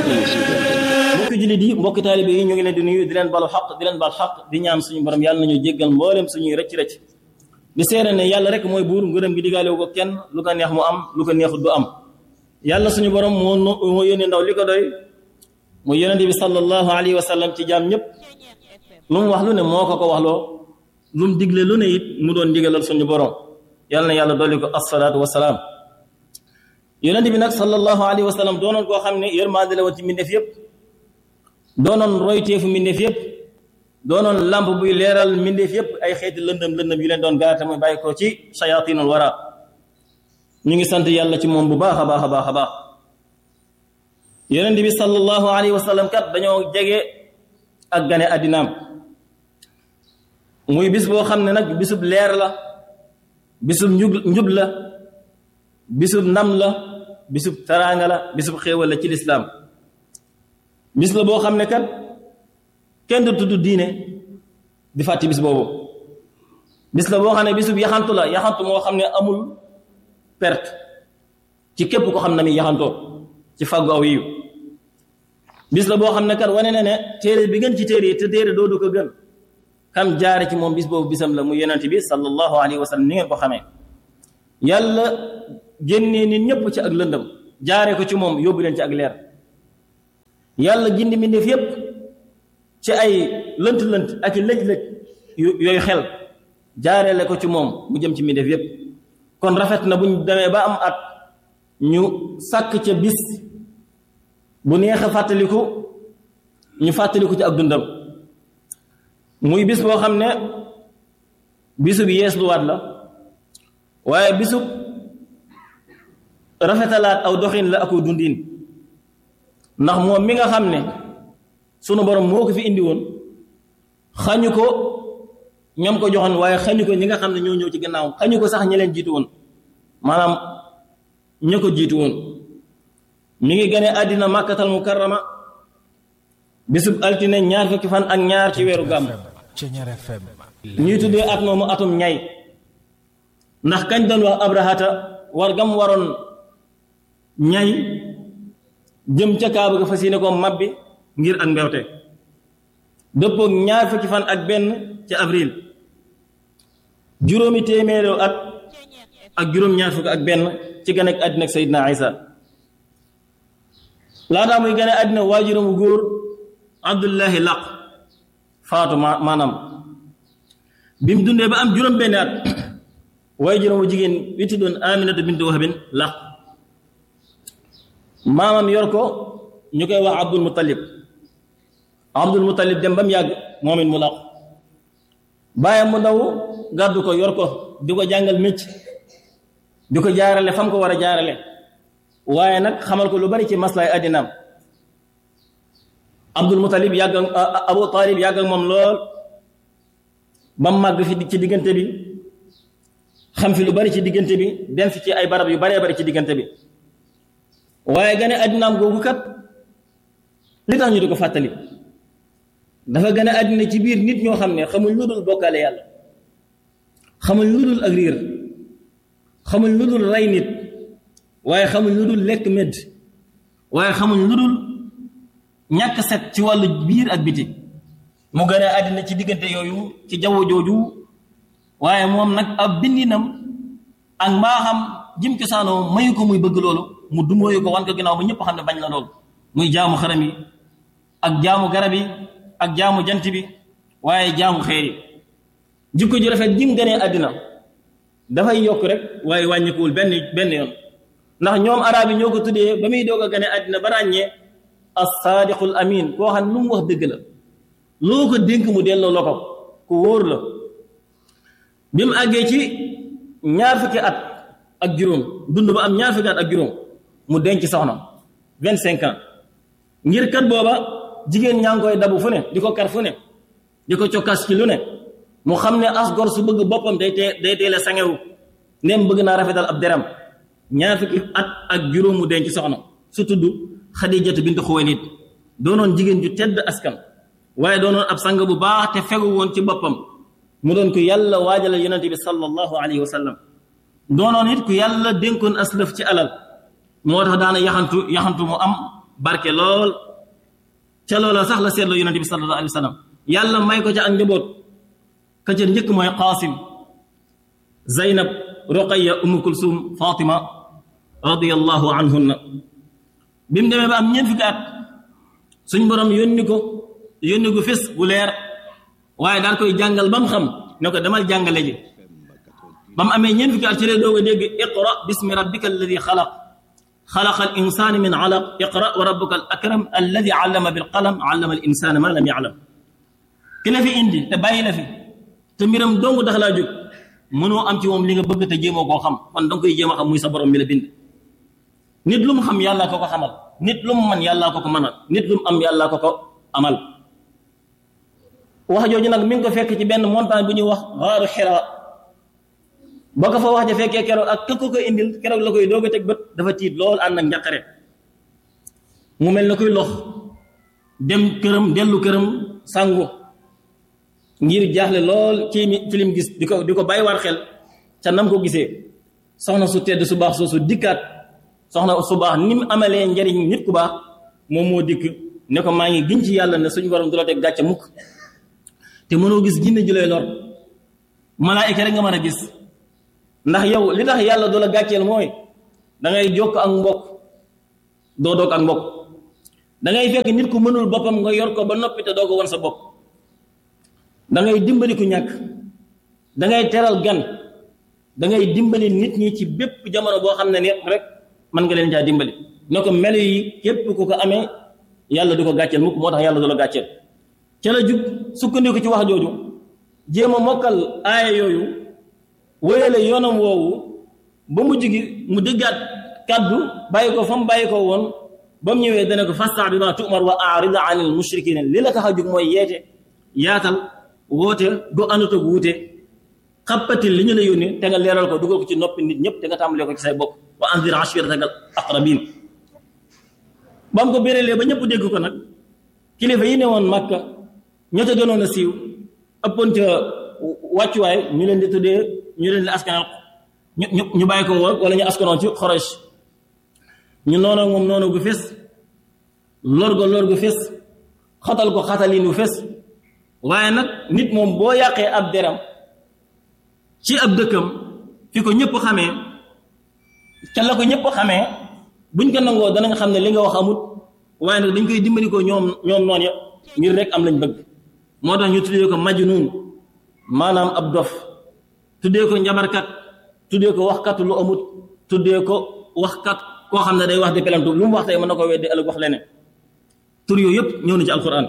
mbokki jullit yi mbokki taalibe yi ñu ngi leen di nuyu di leen balu xaq di leen bal xaq di ñaan suñu borom yàlla nañu jéggal mboolem suñuy rëcc rëcc di seere ne yàlla rek mooy buur ngërëm gi digaale ko kenn lu ko neex mu am lu ko neexut du am yàlla suñu borom moo moo yónni ndaw li ko doy mu yonente bi sallallahu alayhi wa sallam ci jaam ñëpp lu mu wax lu ne moo ko ko waxloo lu mu digle lu ne it mu doon digalal suñu borom yàlla na yàlla dolli ko assalaatu wasalaam yonente bi nag sallallahu alayhi wa sallam doonoon koo xam ne yërmande la woon ci mbindeef yëpp doonoon royteefu mbindeef yëpp doonoon lamp buy leeral mbindeef yëpp ay xeeti lëndëm lëndëm yu leen doon gaar te muy bàyyi ko ci shayatinul wara ñu ngi sant yàlla ci moom bu baax a baax a baax a baax yonent bi sallallahu alayhi wa sallam kat dañoo jege ak gane addinaam muy bis boo xam ne nag bisub leer la bisub njub njub la bisub ndam la bisub taraanga la bisub xéewal la ci lislaam bis la boo xam ne kat kenn du tudd diine di fàtti bis boobu bis la boo xam ne bisub yaxantu la yaxantu moo xam ne amul perte ci képp ko xam na mi yaxantoo ci fàggu aw yiw bis la boo xam ne kat wane na ne téere bi gën ci téere yi te téere doodu ko gën kam jaare ci moom bis boobu bisam la mu yonent bi sallallahu alayhi wa sallam ni ngeen ko xamee yàlla génnee nit ñëpp ci ak lëndëm jaare ko ci moom yóbbu leen ci ak leer yàlla gindi mbindeef yépp ci ay lënt-lënt ak i lëj-lëj yooyu xel jaareele ko ci moom mu jëm ci mbindeef yépp kon rafet na buñ demee ba am at ñu sàkk ca bis bu neex a fàttaliku ñu fàttaliku ci ak dundam muy bis boo xam ne bisub yees luwaat la waaye bisub rafetalaat aw doxin la ako dundin ndax moom mi nga xam ne sunu borom moo ko fi indi woon xañu ko ñoom ko joxoon waaye xañu ko ñi nga xam ne ñoo ñëw ci gannaaw xañu ko sax ñi leen jiitu woon maanaam ña ko jiitu woon mi ngi gane àddina màkkatal mukarrama bisub altine ñaar fukki fan ak ñaar ci weeru gàmm ñuy tuddee at moomu atum ñay ndax kañ doon wax abrahata war gam waroon ñay jëm ca kaaba ga fas yéene ko mabbi ngir ak mbewte dëppoog ñaar fukki fan ak benn ci avril juróomi téeméeru at ak juróom ñaar fukk ak benn ci gane ak àddina ak Seydina Isa laataa muy gane àddina waajuramu góor Abdullahi laq faatu ma maanaam bi mu dundee ba am juróom benn at waajuramu jigéen wi tuddoon Aminata bintu Wahbin laq maamam yor ko ñu koy wax Abdul Muttalib Abdul Muttalib dem ba mu yàgg moom it mu laq bàyyam mu ndaw gàddu ko yor ko di ko jàngal mécc di ko jaarale fam ko war a jaarale waaye nag xamal ko lu bari ci maslaay addinaam Abdul Muttalib yàgg Abu Talib yàgg ak moom lool ba mu màgg fi ci diggante bi xam fi lu bari ci diggante bi dem fi ci ay barab yu baree bari ci diggante bi waaye gane addinaam googu kat li tax ñu di ko fàttali dafa gane àddina ci biir nit ñoo xam ne xamuñ lu dul bokkaale yàlla xamuñ lu dul ak riir xamuñ lu dul rey nit waaye xamuñ lu dul lekk medd waaye xamuñ lu dul ñàkk set ci wàllu biir ak biti mu gane àddina ci diggante yooyu ci jaww jooju waaye moom nag ab bindinam ak mbaaxam jim cosaanoo mayu ko muy bëgg loolu mu dumóoyu ko wan ko ginnaaw ba ñëpp xam ne bañ la lool muy jaamu xaram yi ak jaamu garab yi ak jaamu jant bi waaye jaamu xeer yi jikko ju rafet jim gënee àddina dafay yokk rek waaye wàññikuwul benn benn yoon ndax ñoom arab yi ñoo ko tuddee ba muy doog a gane àddina ba ràññee as-saadiqul amin koo xam ne lu mu wax dëgg la loo ko dénk mu delloo la ko ku wóor la bi mu àggee ci ñaar fukki at ak juróom dund ba am ñaar fukki at ak juróom mu denc soxna vingt cinq ans ngir kat booba jigéen ñaa ngi koy dabu fu ne di ko kar fu ne di ko cokkas ci lu ne mu xam ne as gor su bëgg boppam day tee day teel a sangewu nem bëgg naa rafetal ab deram ñaar fukki at ak juróom mu denc soxna su tudd xadijatu bintu xuwaylid doonoon jigéen ju tedd askan waaye doonoon ab sang bu baax te fegu woon ci boppam mu doon ku yàlla waajalal yonente bi sallallahu alayhi wa sallam doonoon it ku yàlla dénkoon aslëf ci alal moo tax daana yaxantu yaxantu mu am barke lool ca loola sax la seetloo yonente bi sallallahu alayhi wa sallam yàlla may ko ca ak njaboot ka ca njëkk mooy qaasim zaynab ruqaya umu kulsum fatima radiallahu anhunna bi mu demee ba am ñeent fukki at suñ borom yónni ko yónni gu fés bu leer waaye daal koy jàngal ba mu xam ne ko demal jàngale ji ba mu amee ñeent fukki at ci lay doog a dégg iqra bismi rabbika alladi xalaq xalaqa al insana min alaq iqra wa rabbuka al akram alladi allama bil qalam allama al insana ma lam yaalam ki la fi indi te bàyyi la fi te mbiram dong tax laa jóg mënoo am ci moom li nga bëgg te jéemoo koo xam kon danga koy jéem a xam muy sa borom mi la bind nit lu mu xam yàllaa ko ko xamal nit lu mu man yàllaa ko ko mënal nit lu mu am yàllaa ko ko amal wax jooju nag mi ngi ko fekk ci benn montagne bu ñuy wax xaaru xira boo ko fa wax ja fekkee keroog ak ka ko ko indil keroog la koy doog a teg bët dafa tiit lool ànd ak njàqare mu mel na koy lox dem këram dellu këram sangu ngir jaaxle lool ci ci lim gis di ko di ko bàyyi war xel ca nam ko gisee soxna su tedd su baax soosu dikkaat soxna su baax ni mu amalee njariñ nit ku baax moom moo dikk ne ko maa ngi giñ ci yàlla ne suñu borom du la teg gàcce mukk te mënoo gis jinne ju lay lor malaayika rek nga mën a gis ndax yow li tax yàlla du la gàcceel mooy da ngay jokk ak mbokk doo doog ak mbokk da ngay fekk nit ku mënul boppam nga yor ko ba noppi te doo ko wan sa bopp da ngay dimbali ku ñàkk da ngay teral gan da ngay dimbali nit ñi ci bépp jamono boo xam ne ni rek mën nga leen caa dimbali ne ko melo yi képp ku ko amee yàlla du ko gàcceel mukk moo tax yàlla du la gàcceel ca la jug sukkandiku ci wax jooju jéem a mokkal aaya yooyu wéyale yoonam woowu ba mu jigi mu dëggaat kàddu bàyyi ko fa mu bàyyi ko woon ba mu ñëwee dana ko fasta bi ma tumar wa arid anil mushrikin li la tax a jug mooy yeete yaatal woote du anut ak wuute xappatil li ñu la yónni te nga leeral ko dugal ko ci noppi nit ñëpp te nga tàmbalee ko ci say bopp wa anzir ashiratak al aqrabin ba mu ko bérélee ba ñëpp dégg ko nag kilifa yi ne woon Makka ñoo ca gënoon a siiw ëppoon ca wàccuwaay ñu leen di tuddee ñu leen di askanal ñu ñu ñu bàyyi ko woon wala ñu askanoon ci xorosh ñu noonu moom noonu gu fés lor go lor gu fés xatal ko xatalin gu fés waaye nag nit moom boo yàqee ab deram ci ab dëkkam fi ko ñëpp xamee ca la ko ñëpp xamee buñ ko nangoo danañ xam ne li nga wax amut waaye nag dañ koy dimbali ko ñoom ñoom noonu ya ngir rek am lañ bëgg moo tax ñu tuddee ko majnuun maanaam ab dof tuddee ko njabarkat tuddee ko waxkat lu amut tuddee ko waxkat koo xam ne day wax di pelantu lu mu wax tey mën na ko weddi ëllëg wax leneen tur yooyu yëpp ñëw na ci alquran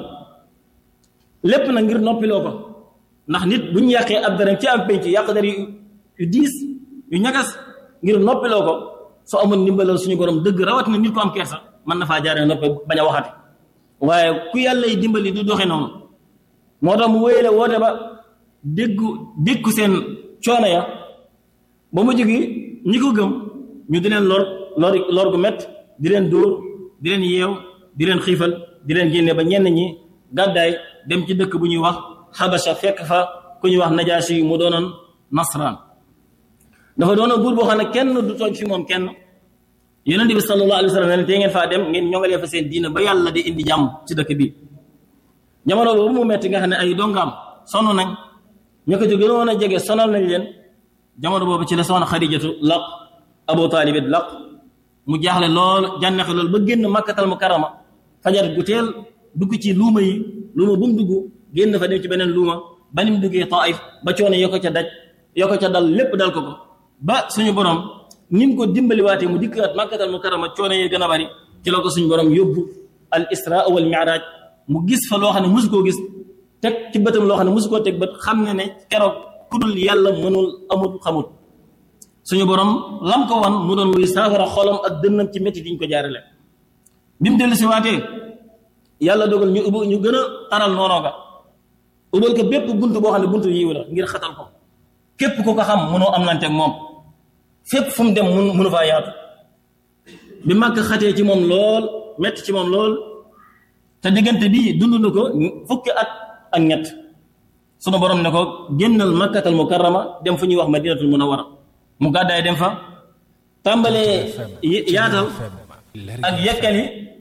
lépp nag ngir noppiloo ko ndax nit bu ñu yàqee ab daram ci am penc yàq dar yu diis yu ñagas ngir noppiloo ko soo amul ndimbalal suñu borom dëgg rawat na nit ko am kersa mën na faa jaaree noppi bañ a waxati waaye ku yàlla yi dimbali du doxe noonu moo tax mu wéyale woote ba déggu dékku seen coono ya ba mu jógi ñi ko gëm ñu di leen lor lor lor gu mett di leen dóor di leen yeew di leen xiifal di leen génne ba ñenn ñi gàddaay dem ci dëkk bu ñuy wax xabasha fekk fa ku ñuy wax najaasi yi mu doonoon nasraan dafa doonoon buur boo xam ne kenn du tooñ fi moom kenn yonent bi sallallahu alayhi wa sallam ne te ngeen faa dem ngeen ñongalee fa seen diina ba yàlla di indi jàmm ci dëkk bi jamono boobu mu metti nga xam ne ay dongaam sonn nañ ñu ko ci gënoon a jege sonal nañ leen jamono boobu ci la soxna xadijatu laq abu taalib it laq mu jaaxle lool jànnexe lool ba génn makkatal mu karama fajar gu teel dugg ci luuma yi luuma bu mu dugg génn fa dem ci beneen luuma ba ni mu duggee taif ba coono yoo ko ca daj yoo ko ca dal lépp dal ko ko ba suñu borom ni mu ko dimbaliwaatee mu dikkaat makkatal mu karama coono yi gën a bari ci la ko suñu borom yóbbu al isra wal mi'raj mu gis fa loo xam ne mosu koo gis teg ci bëtam loo xam ne mosu koo teg bët xam ne ne keroog ku dul yàlla mënul amul xamul suñu borom lam ko wan mu doon luy saafara xolam ak dënnam ci métti diñ ko jaarale bi mu dellu si waatee yàlla dogal ñu ubbi ñu gën a taral noonoo ga ubal ko bépp bunt boo xam ne buntu yiw la ngir xatal ko képp ku ko xam mënoo am lante ak moom fépp fu mu dem mun mënu faa yaatu bi màgg xatee ci moom lool metti ci moom lool te diggante bii dund na ko fukki at ak ñett sunu borom ne ko génnal makkatal mukarrama dem fu ñuy wax madinatul munawwara mu gàddaay dem fa tàmbalee yaatal ak yekkali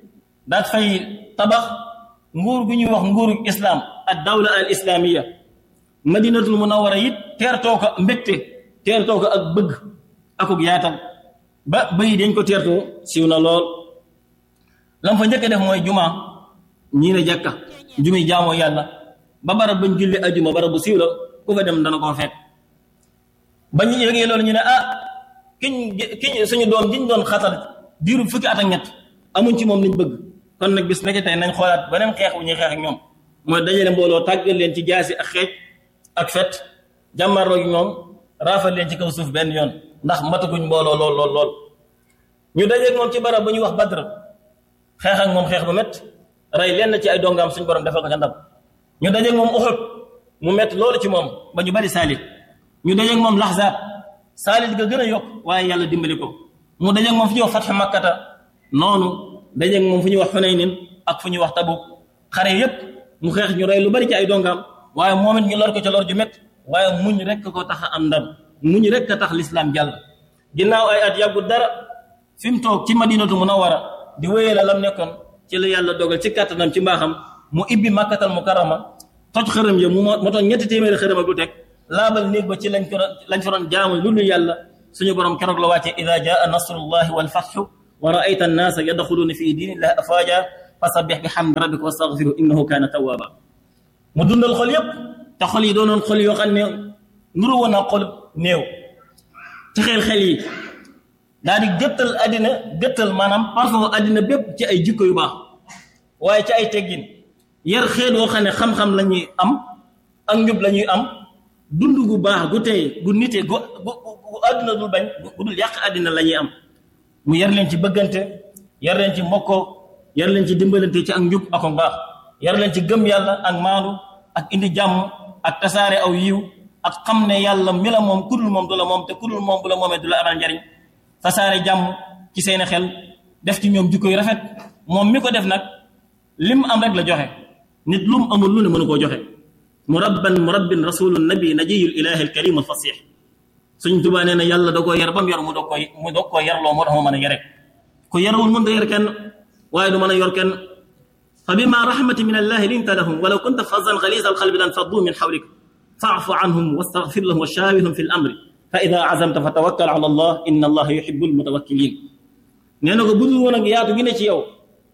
daat fay tabax nguur gu ñuy wax nguuru islam ak dawla al islamiya madinatul munawara it teertoo ko mbégte teertoo ko ak bëgg akuk yaatal ba bëyi dañ ko teertoo siiw na lool lam fa njëkk def mooy juma ñii ne jàkka jumi jaamoo yàlla ba barab bañ julli ajuma barab bu siiw la ku fa dem dana koo fekk ba ñu yëgee loolu ñu ne ah kiñ kiñ suñu doom diñ doon xatal diiru fukki at ak ñett amuñ ci moom liñ bëgg kon nag bis nekk tey nañ xoolaat beneen xeex bu ñuy xeex ak ñoom mooy dajale mbooloo tàggal leen ci jaasi ak xeej ak fet jàmmarloo gi ñoom raafal leen ci kaw suuf benn yoon ndax mataguñ mbooloo lool lool lool ñu dajeeg moom ci barab bu ñuy wax badr xeex ak moom xeex bu métt rey lenn ci ay dongaam suñu borom defal ko ca ndam ñu dajeeg moom uxut mu métt loolu ci moom ba ñu bari saalit ñu dajeeg moom laxzaab saalit ga gën a yokk waaye yàlla dimbali ko mu dajeeg moom fu ñuy wax fatxu makkata noonu dajeeg moom fu ñuy wax xunaynin ak fu ñuy wax tabuk xare yépp mu xeex ñu rey lu bari ci ay dongaam waaye moom it ñu lor ko ca lor ju métt waaye muñ rek ko tax a am ndam muñ rek a tax lislaam jàll ginnaaw ay at yàggu dara fi mu toog ci madinatu munawara di wéyee la lam nekkoon ci la yàlla dogal ci kàttanam ci mbaaxam mu ibbi màkkatal mukarrama toj xërëm ya mu motoon ñetti téeméeri xërëm ak lu teg laabal néeg ba ci lañ ko lañ fa doon jaamu lu dul yàlla suñu borom keroog la wàcce ida jaa nasrullahi wal fatxu wa raayta annaasa yadxuluuna fi diinillahi afaaja fasabbix bi xamdi rabbika wastaxfiru innahu kaana tawaaba mu dundal xol yépp te xol yi doonoon xol yoo xam ne nuru woon naa xol néew ci xel xel yi daal di gëttal àddina gëttal maanaam parfum àddina bépp ci ay jikko yu baax waaye ci ay teggin yar xeet woo xam ne xam-xam la ñuy am ak njub la ñuy am dund gu baax gu tey gu nite gu gu gu àdduna dul bañ gu dul yàq àddina la ñuy am mu yar leen ci bëggante yar leen ci mbokkoo yar leen ci dimbalante ci ak njub ak baax yar leen ci gëm yàlla ak maandu ak indi jàmm ak tasaare aw yiw ak xam ne yàlla mi la moom kudul moom du la moom te kudul moom bu la moomee du la amal njariñ tasaare jàmm ci seeni xel def ci ñoom jikko yu rafet moom mi ko def nag lim am rek la joxe nit lum amul lu ne mënu koo joxe murabban murabbin rasulu nabi najiyul ilahi alkarim alfasix suñ tubaa nee na yàlla da koo yar ba mu yor mu doog koy mu doog koo yarloo moo tax mu mën a yare ku yarawul mën da yar kenn waaye du mën a yor kenn fa bima rahmati min allahi linta lahum walaw kunta fazan xalisa alxalbi lan faddu min xawlik faafu anhum wastaghfir lahum wa shaawirhum fi l amri fa ida azamta fa tawakkal ala allah inna allaha yuhibu almutawakkilin nee na ko budul woon ak yaatu gi ne ci yow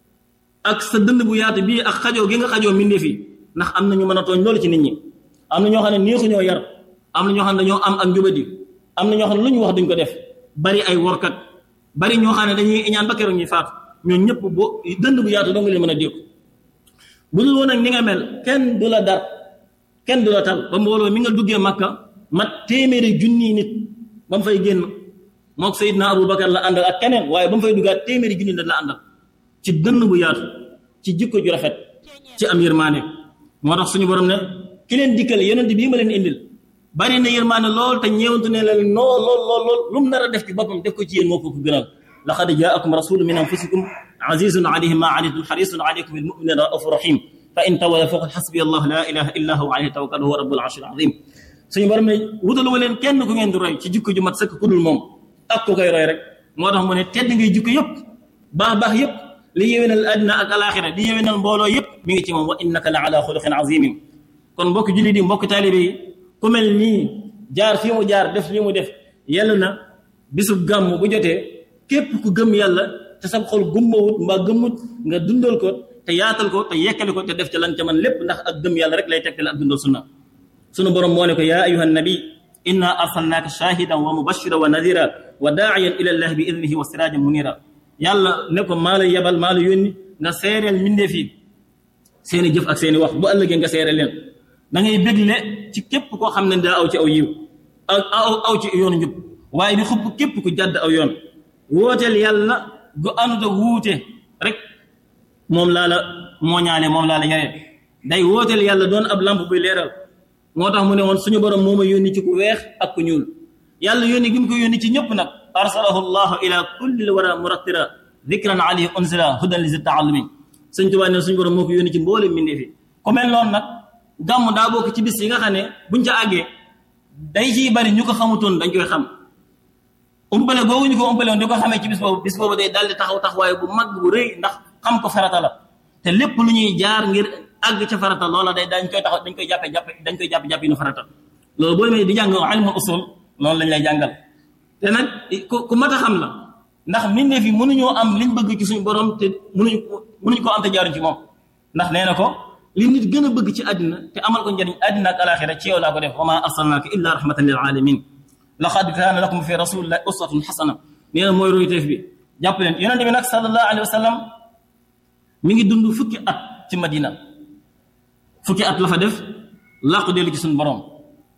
ak sa dënd bu yaatu bii ak xajoo gi nga xajoo mbindee fi ndax am na ñu mën a tooñ loolu ci nit ñi am na ñoo xam ne neexuñoo yar am na ñoo xam ne dañoo am ak njubadi am na ñoo xam ne lu ñu wax duñ ko def bari ay workat bari ñoo xam ne dañuy iñaan ba keroog ñuy faatu ñoo ñëpp boo dënd bu yaatu doo nga leen mën a dékku bu dul woon ak ni nga mel kenn du la dar kenn du la tal ba mbooloo mi nga duggee makka mat téeméeri junni nit ba mu fay génn mook Seydina Aboubacar la àndal ak keneen waaye ba mu fay duggaat téeméeri junni nit la àndal ci dënn bu yaatu ci jikko ju rafet ci am yërmaane moo tax suñu borom ne ki leen dikkal yonent bii ma leen indil bari na yërmaane lool te ñeewantu ne leen lool lool lool lool lu mu nar a def ci boppam def ko ci yéen moo ko ko gënal laqad jaakum rasulun min anfusikum azizun alayhi ma anittum harisun alaykum bil mu'minina raufur rahim fa in tawalla faqul hasbi allah la ilaha illa huwa alayhi tawakkal huwa rabbul arshil azim suñu borom ne wutalu leen kenn ku ngeen di roy ci jikko ju mat sëkk ku dul moom ak ku koy roy rek moo tax mu ne tedd ngay jikko yëpp baax baax yëpp li yéwénal àddina ak alaxira li yéwénal mbooloo yëpp mi ngi ci moom wa innaka la ala xuluqin azimin kon mbokk julli di mbokk taalibe yi ku mel nii jaar fii mu jaar def lii mu def yàlla na bisub gàmm bu jotee képp ku gëm yàlla te sa xol gummawut mbaa gëmmut nga dundal ko te yaatal ko te yekkali ko te def ca lan ca man lépp ndax ak gëm yàlla rek lay tegtale ak dundal sunna sunu borom moo ne ko yaa ayuha nabi inna arsalnaaka shahidan wa mubashira wa nadira wa daa'iyan ila llahi bi idnihi wa sirajan munira yàlla ne ko maa la yebal maa la yónni nga seereel mbindeef yi seeni jëf ak seeni wax bu ëllëgee nga seereel leen da ngay bégle ci képp koo xam ne daa aw ci aw yiw aw aw aw ci yoonu njub waaye di xupp képp ku jàdd aw yoon wooteel yàlla gu àndut ak wuute rek moom laa la mooñaale moom laa la yaree day wooteel yàlla doon ab lamp buy leeral moo tax mu ne woon suñu borom moo ma yónni ci ku weex ak ku ñuul yàlla yónni gi mu ko yónni ci ñëpp nag arsalahu llahu ila kulli l wara murattira dikran alayhi unzila hudan li zi taallumi sëñ Tuubaa ne suñu borom moo ko yónni ci mboolem mbindee fi ku mel noonu nag gàmm daa bokk ci bis yi nga xam ne buñ ca àggee day ciy bari ñu ko xamutoon dañ koy xam umpale googu ñu ko umpale woon di ko xamee ci bis boobu bis boobu day daldi taxaw taxawaay bu mag bu rëy ndax xam ko farata la te lépp lu ñuy jaar ngir àgg ca farata loola day dañ koy taxaw dañ koy jàppe jàppe dañ koy jàppe jàppe nu farata loolu boo demee di jàng ilmul usul loolu lañ lay jàngal te nag ku ku mat a xam la ndax mbindeef yi mënuñoo am liñ bëgg ci suñu borom te mënuñu mënuñu koo am te jaaruñ ci moom ndax nee na ko li nit gën a bëgg ci àddina te amal ko njëriñ àddina ak alaxira ci yow laa ko def wa ma arsalnaaka illa rahmatan lil alamin laqad kaana lakum fi rasulillahi uswatun xasana nee na mooy royteef bi jàpp leen yonente bi nag sallallahu alayhi wa sallam mi ngi dund fukki at ci madina fukki at la fa def làqu dellu ci suñu borom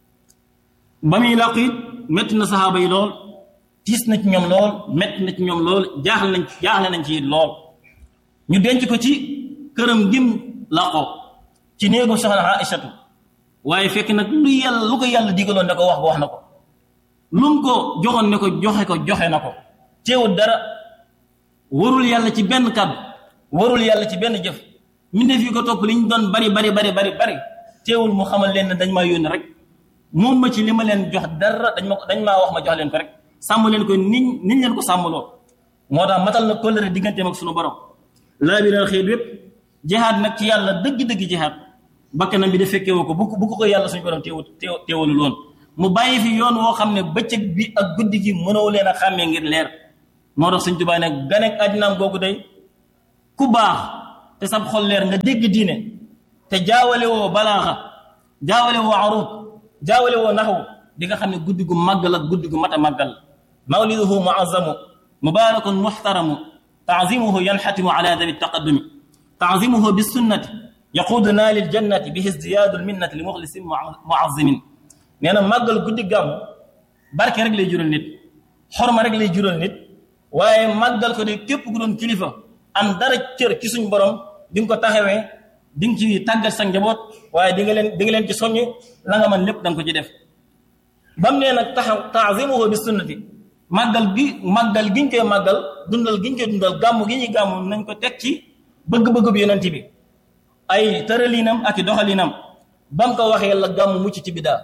ba muy làqu it métti na saxaaba yi lool tiis na ci ñoom lool métti na ci ñoom lool jaaxle nañ jaaxle nañ ci lool ñu denc ko ci këram gim làqoo ci néegu soxna Aïchatu waaye fekk nag lu yàlla lu ko yàlla digaloon ne ko wax ko wax na ko lu mu ko joxoon ne ko joxe ko joxe na ko teewul dara warul yàlla ci benn kàddu warul yàlla ci benn jëf mbindeef yi ko topp li ñu doon bari bari bari bari bari teewul mu xamal leen ne dañ maa yónni rek moom ma ci li ma leen jox dara dañ ma ko dañ maa wax ma jox leen ko rek sàmm leen ko niñ niñ leen ko sàmmloo moo tax matal na kóllëre digganteem ak sunu borom laa bi leen xëy yépp jihaad nag ci yàlla dëgg-dëgg jihaad bakkanam bi da fekkewu ko bu bu ko ko yàlla suñu borom teewu teewalul woon mu bàyyi fi yoon woo xam ne bëccëg bi ak guddi gi mënoo leen a xàmmee ngir leer moo tax Sëñ Tuubaa nag ganek àddinaam googu day ku baax te sab xol leer nga dégg diine te jaawale woo balaaxa jaawale woo arut jaawale woo naxwu di nga xam ne guddi gu màggal ak guddi gu mat a màggal mawliduhu muazzamu mubarakun muxtaramu taazimuhu yanxatimu ala dabi taqaddumi taazimuhu bisunnati yaquuduna lil jannati bihi izdiyaadu lminnati li muxlisin muazzimin nee na màggal guddi gàmm barke rek lay jural nit xorma rek lay jural nit waaye màggal ko de képp ku doon kilifa am dara cër ci suñ borom di nga ko taxawee di nga ci tàggat sa njaboot waaye di nga leen di nga leen ci soññ la nga mën lépp da nga ko ci def bam nee nag taxaw taazimuhu bi sunnati màggal gi màggal giñ koy màggal dundal giñ koy dundal gàmm gi ñuy gàmm nañ ko teg ci bëgg-bëgg bi yonent bi ay tëraliinam ak i doxaliinam bam ko waxee la gàmm mucc ci bidaa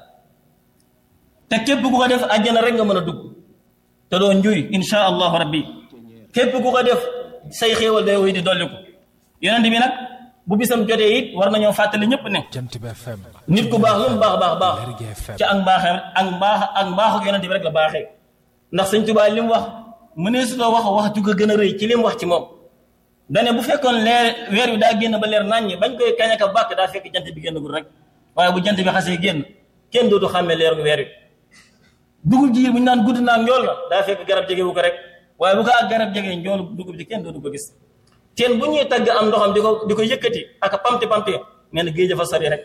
te képp ku ko def àjjana rek nga mën a dugg te doo njuy insha allahu rabbi képp ku ko def say xéewal day woy di dolli ko yonent bi nag bu bisam jotee it war nañoo fàttali ñëpp ne nit ku baax lu mu baax baax baax ci ak mbaaxee ak mbaax ak mbaaxu yonent bi rek la baaxee ndax sëñ Tuubaa li mu wax mënee su wax wax ju ko gën a rëy ci li mu wax ci moom dane bu fekkoon leer weer wi daa génn ba leer naññi bañ koy kañ ak bàkk daa fekk jant bi génnagul rek waaye bu jant bi xasee génn kenn dootu xàmmee leer weer wi dugub ji bu ñu naan gudd naan njool la daa fekk garab jege wu ko rek waaye bu ko ak garab jege njool dugub ji kenn dootu ko gis teen bu ñuy tagg am ndoxam di ko di ko yëkkati ak pamti pamti nee na géej dafa sori rek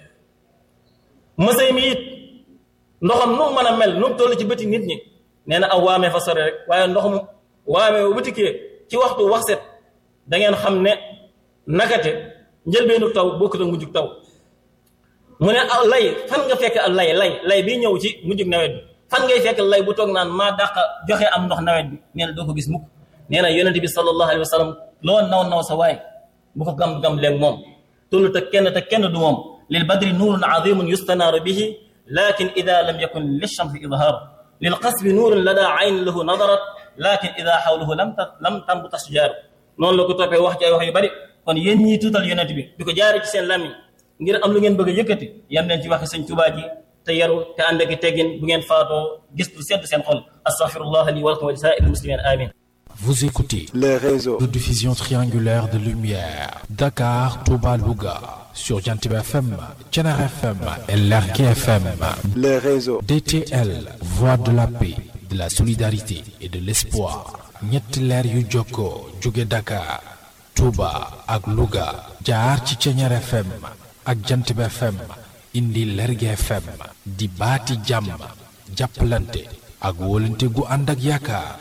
mësay mi it ndoxam nu mën a mel nu mu toll ci bëti nit ñi nee na aw waamee fa sori rek waaye ndox mu waamee bu butikee ci waxtu wax set da ngeen xam ne nakate njëlbeenu taw bokkut ak mujjug taw mu ne aw lay fan nga fekk ak lay lay lay bi ñëw ci mujjug nawet bi fan ngay fekk lay bu toog naan maa dàq joxe am ndox nawet bi nee na doo ko gis mukk nee na yonent bi sallallahu alayhi wa sallam loo naw naw sa waay bu ko gam-gam leen moom tullu te kenn te kenn du moom lil badri nuurun azimun yustanaaru bihi lakin ida lam yakun lilchamsi idhaar lil qasbi nuurun lada ayn lahu nadarat lakin ida xawlahu lam lam tambut ashjaaru noonu la ko toppee wax ci ay wax yu bari kon yéen ñii tuutal yonent bi di ko jaare ci seen làmmiñ ngir am lu ngeen bëgg a yëkkati yam leen ci waxe sëñ Tuubaa ji te yaru te ànd ak teggin bu ngeen faatoo gis lu sedd seen xol astaghfirullah li wa lakum wa li saa'iril muslimin amin Vous écoutez les réseaux de diffusion triangulaire de lumière Dakar, Touba, Louga sur Jantib FM, Thiénaba FM et Lergui FM. les réseaux DTL, voix de la paix, de la solidarité et de l'espoir. ñetti leer yu jokkoo jóge Dakar, Touba ak Louga jaar ci Thiénaba FM ak Jantib FM indi Lergui FM di baati jàmm jàppalante ak wóolante gu ànd ak yaakaar.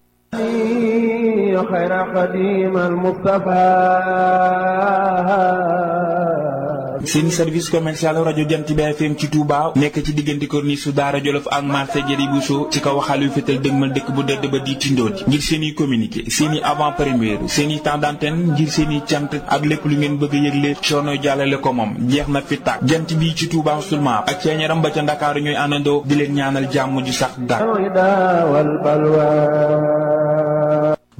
خير قديم المصطفى seen service commercial rajo Jant bi FM ci Touba nekk ci diggante corniche su Daara Jolof ak marché Jëri Bousso ci kaw xalu fétal dëgmal dëkk bu dëdd ba di tindooti ngir seen i communiqué seen i avant première seen i temps d'antenne ngir seen i cant ak lépp lu ngeen bëgg a yëgle coono jàllale ko moom jeex na fi tàkk jant bi ci Touba seulement ak ceeñaram ba ca Ndakaaru ñooy àndandoo di leen ñaanal jàmm ju sax dàkk الهدى والبلوى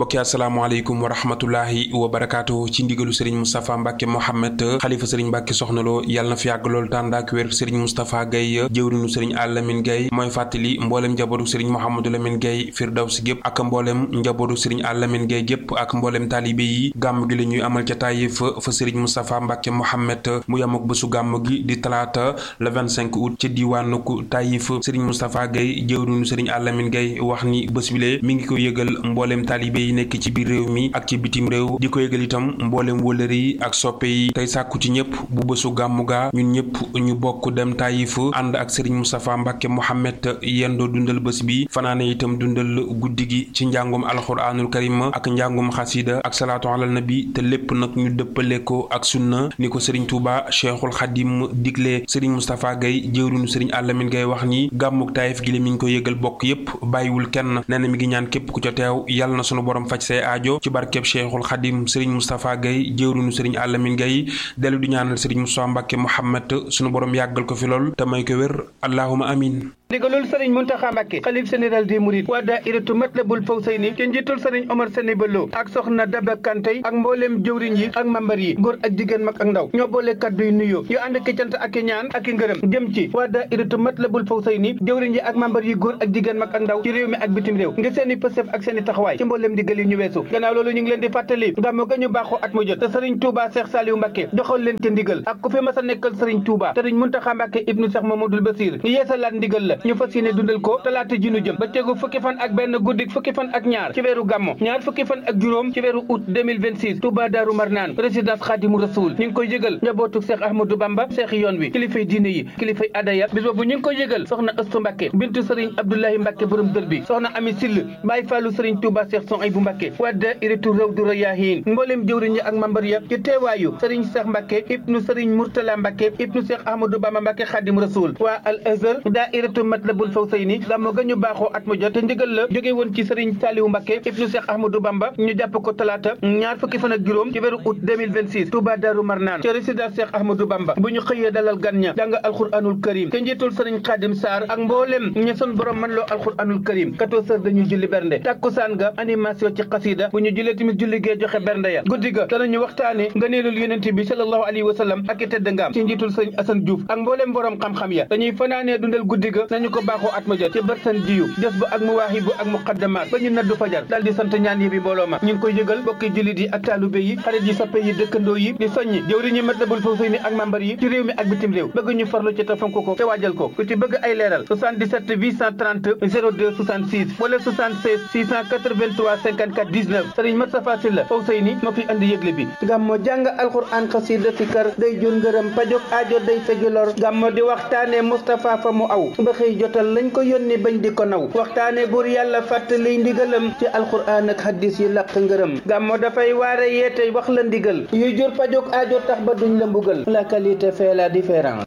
bokki asalaamaaleykum wa rahmatullahi wa barakaatu ci ndigalu sëriñ Moustapha Mbacke Mohamed xalifa sëriñ Mbacke soxnaloo yàlla na fi yàgg lool tàndaak wér sëriñ Moustapha Gaye jëwrinu sëriñ Alamine Gaye mooy fàttali mboolem njabootu sëriñ Mouhamadou Lamine Gaye Firdaws gépp ak mboolem njabootu sëriñ Alamine Gaye gépp ak mboolem taalibe yi gàmm gi la ñuy amal ca Taïf fa sëriñ Moustapha Mbacke Mohamed mu yam ak bésu gàmm gi di talaata le 25 août ca diwaanu Taïf sëriñ Moustapha Gaye jëwrinu sëriñ Alamine Gaye wax ni bés bile mi ngi ko yëgal mboolem taalibe yi nekk ci biir réew mi ak ci bitim réew di ko yëgal itam mboolem wëlëri yi ak soppe yi tey sàkku ci ñëpp bu bésu gàmmu gaa ñun ñëpp ñu bokk dem Taïf ànd ak Serigne Moustapha Mbacke Mohamed yendoo dundal bés bi fanaane itam dundal guddi gi ci njàngum alxuraanul karim ak njàngum xasida ak salaatu alal nabi te lépp nag ñu dëppale ko ak sunna ni ko Serigne Touba Cheikhul Khadim digle Serigne Moustapha Gaye jëwrinu Serigne Alamine Gaye wax ni gàmmuk Taïf gi la mi ngi ko yëgal bokk yépp bàyyiwul kenn nee na mi ngi ñaan képp ku ca teew yàlla na sunu borom faj say aajo ci barkeb Cheikhul Khadim Serigne Moustapha Gaye jëwrinu Serigne Alamine Gaye dellu di ñaanal Serigne Moustapha Mbacke Mohamed sunu borom yàggal ko fi lool te may ko wér allahuma amin ndigalul sëriñ Muntaxa Mbàkke xalif général des mourides waa daayiratu Matlabul Fawzayni ci njiitul sëriñ Omar Sene Bello ak soxna Daba Kantey ak mbooleem jëwriñ yi ak mambar yi góor ak jigéen mag ak ndaw ñoo boole kaddu yu nuyoo yu ànd ki cant ak i ñaan ak i ngërëm jëm ci waa daayiratu Matlabul Fawzayni jëwriñ yi ak mambar yi góor ak jigéen mag ak ndaw ci réew mi ak bitim réew ngir seen i pësëf ak seen i taxawaay ci mbooleem digal yi ñu weesu gannaaw loolu ñu ngi leen di fàttali gàmmu ga ñu baaxoo at mu jot te sëriñ Touba Cheikh Saliou Mbàkke doxal leen ci ndigal ak ku fi mas a nekkal sëriñ Touba sëriñ Muntaxa Mbàkke ibnu Cheikh Mamadou Basir ñu yeesalaat ndigal la ñu fas yéene dundal ko talaata ji nu jëm ba tegu fukki fan ak benn guddik fukki fan ak ñaar ci weeru gàmmo ñaar fukki fan ak juróom ci weeru août 2026 Touba Daaru Marnaan résidence Xaadimu Rasuul ñu ngi koy yëgal njabootu Cheikh Ahmadou Bamba Cheikh yoon wi kilifay diine yi kilifay adaya bis boobu ñu ngi koy yëgal soxna Astu Mbàkke bintu sëriñ Abdoulahi Mbàkke borom dër bi soxna Ami Sill Baay Fallu sëriñ Touba Cheikh son ay bu Mbàkke wadda iritu Rawdu Rayaahiin mbooleem jëwriñ yi ak mambar ya ci teewaayu sëriñ Cheikh Mbàkke ibnu sëriñ Murtala Mbàkke ibnu Cheikh Ahmadou Bamba Mbàkke Xaadimu Rasuul waa al Azhar daayiratu Matlabul Fawzayni gàmmu ga ñu baaxoo at mu jot te ndigal la jóge woon ci sëriñ Saliou Mbacke ibnu Cheikh Ahmadou Bamba ñu jàpp ko talaata ñaar fukki fan ak juróom ci weeru août 2026 Touba Darou Marnaan ci résidence Cheikh Ahmadou Bamba bu ñu xëyee dalal gan ña jàng alxuraanul karim te njiitul sëriñ Khadim Sarr ak mboolem ña son borom man loo alxuraanul karim 14 heures dañuy julli bernde takkusaan ga animation ci xasida bu ñu jullee tamit julli gee joxe bernde ya guddi ga danañu waxtaane ngëneelul yonent bi sallallahu alayhi wa sallam ak i tedd ngaam ci njiitul sëriñ Assane Diouf ak mboolem borom xam-xam ya dañuy fanaanee dundal guddi ga nañu ko baaxoo at mu jot ci bërsan jiyu jës ba ak muwaahibu ak muqaddamaat ba ñu naddu fajar daal di sant ñaan yi bi mbooloo ma ñu ngi koy yëgal bokki jullit yi ak taalube yi xarit yi soppe yi dëkkandoo yi di soññi jëwriñu Matlabul Fawzayni ak membar yi ci réew mi ak bitim réew bëgg ñu farlu ci te fonk ko te waajal ko ku ci bëgg ay leeral 77 830 02 66 wala 76 683 54 19 Serigne Moustapha Sylla Fawzayni moo fi andi yëgle bi gàmmo jàng alxuraan xasida sikar day jur ngërëm pajog aajo day fegi lor gàmmo di waxtaane Moustapha fa mu aw ba xëy jotal lañ ko yónni bañ di ko naw waxtaane buur yàlla fàttali ndigalam ci alxuraan ak hadis yi làq ngërëm gàmmo dafay waare yeete wax la ndigal yuy jur pajog aajo tax ba duñ la mbugal la qualité fait la différence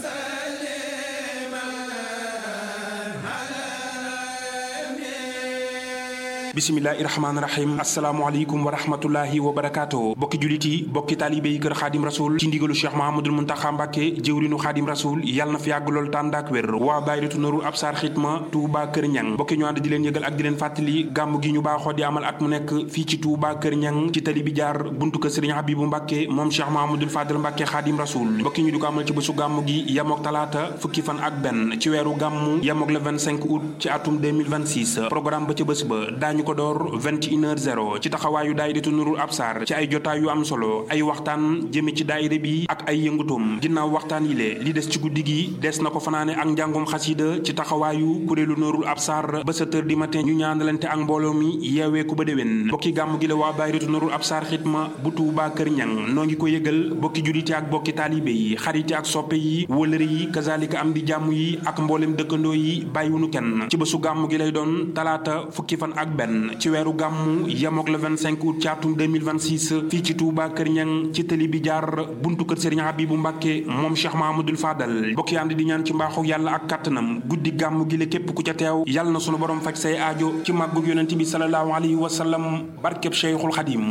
bisimilahi rahmaani rahim asalaamaaleykum wa rahmatullahi wa barakaatu bokki julit yi bokki taalibe yi kër xaadim rasul ci ndigalu cheikh mahamadul muntaxa mbàkke jëwrinu xaadim rasul yàlla na fi yàgg lool tàndaak wér waa daayiratu Nuurul Absaar xitma Touba Kër Ñang bokki ñu ànd di leen yëgal ak di leen fàttali gàmm gi ñu baaxoo di amal at mu nekk fii ci Touba Kër Ñang ci tali bi jaar buntu kër sëriñ Habibu Mbàkke moom cheikh mahamadul fadal mbàkke xaadim rasul bokki ñu di ko amal ci bésu gàmm gi yamook talaata fukki fan ak benn ci weeru gàmm yamook le 25 août ci atum 2026 programme ba ca bés ba daañu ko door 21h00 ci taxawaayu daayiratu Nurul Absar ci ay jotaay yu am solo ay waxtaan jëme ci daayira bi ak ay yëngutum ginnaaw waxtaan yi le li des ci guddi gi des na ko fanaane ak njàngum xasida ci taxawaayu kuréelu Nurul Absar ba 7 heures du matin ñu ñaanalante ak mbooloo mi yeewee ku ba déwén bokki gàmm gi la waa daayiratu Nurul Absar xitma bu Tuubaa Kër Ñang noo ngi ko yëgal bokki juliti ak bokki taalibe yi xariti ak soppe yi wëlëre yi kazalika am di jàmm yi ak mboolem dëkkandoo yi bàyyiwunu kenn ci bésu gàmm gi lay doon talaata fukki fan ak benn ci weeru gàmmu yemook le 25 août ci atum 2026 fii ci Touba Kër Ñang ci tëli bi jaar buntu kër Serigne Habibu Mbàkke moom Cheikh Mahamadul Fadal bokk ànd di ñaan ci mbaaxu yàlla ak kàttanam guddi gàmmu gi la képp ku ca teew yàlla na sunu borom faj say aajo ci màggug yonent bi sallallahu alayhi wa sallam barkeb Cheikhul Xadim